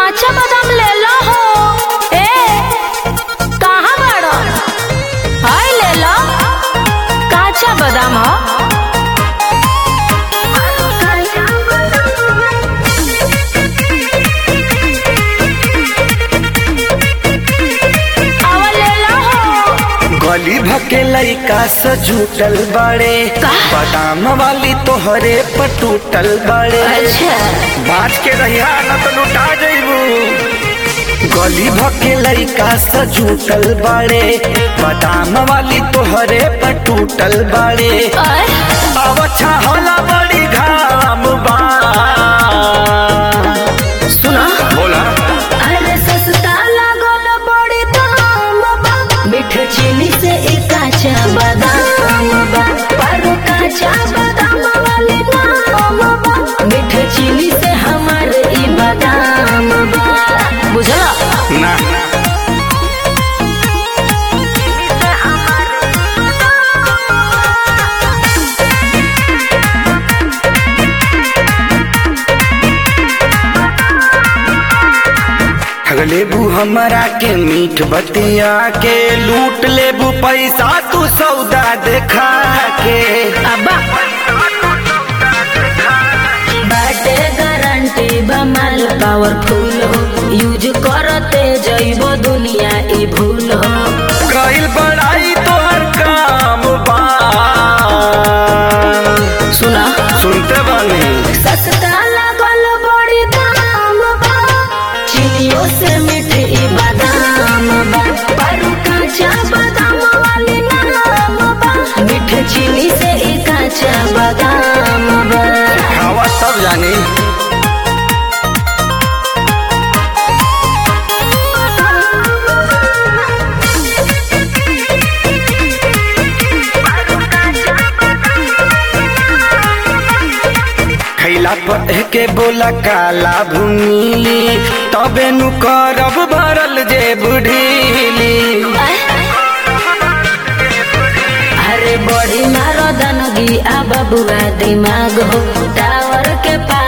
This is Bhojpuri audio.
काचा बादाम ले लो हो ए कहाँ बाड़ो हाय ले लो काचा बादाम हो आवा ले लो हो गली भके लइका से जुटल बड़े का? बादाम वाली तोहरे पर टूटल बड़े अच्छा बाज के रहिया न तो लुटा जइबू गली भके लइका से जुटल बड़े बादाम वाली तोहरे पर टूटल बड़े अय अब अच्छा होला बड़ी घाम बा सुना बोला अरे सस्ता लागल बड़ी दाम बा मीठ चीनी से एक काचा बादाम बा पर काचा बादाम वाली नाम बा मीठ चीनी से हमार ई बादाम बा बुझला ना ठग लेबू हमरा के मीठ बतिया के लूट लेबू पैसा तू सौदा देखा के अब्बा बाटे गारंटी बमाल पावरफुल हो यूज करते जइबो दुनिया ई भूल हो कईल बड़ाई तोहर काम बा सुना सुनते बानी सस्ता लागल बड़ी दाम बा चीनियों से मीठी बादाम बा पर काचा बादाम वाली नाम बा मीठ चीनी से ई काचा बादाम बा हवा सब जानी खैला पर के बोला काला भूमिली तबे नु करब भरल जे बुढ़ीली अरे बड़ी मारो दनगी आ बबुआ दिमाग हो टावर के पास